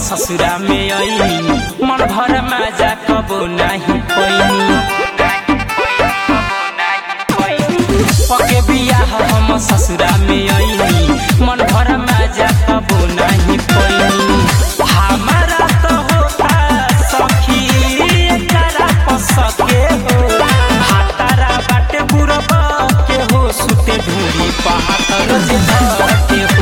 ससुरा में आईनी मन भर मजा कबो नहीं पैनी पके बियाह हम ससुरा में आईनी मन भर मजा कबो नहीं पैनी हमारा तो होता सखी एकरा पसके हो हातारा बाटे बुरबा के हो सुते ढूंढी पहाड़ रोज धके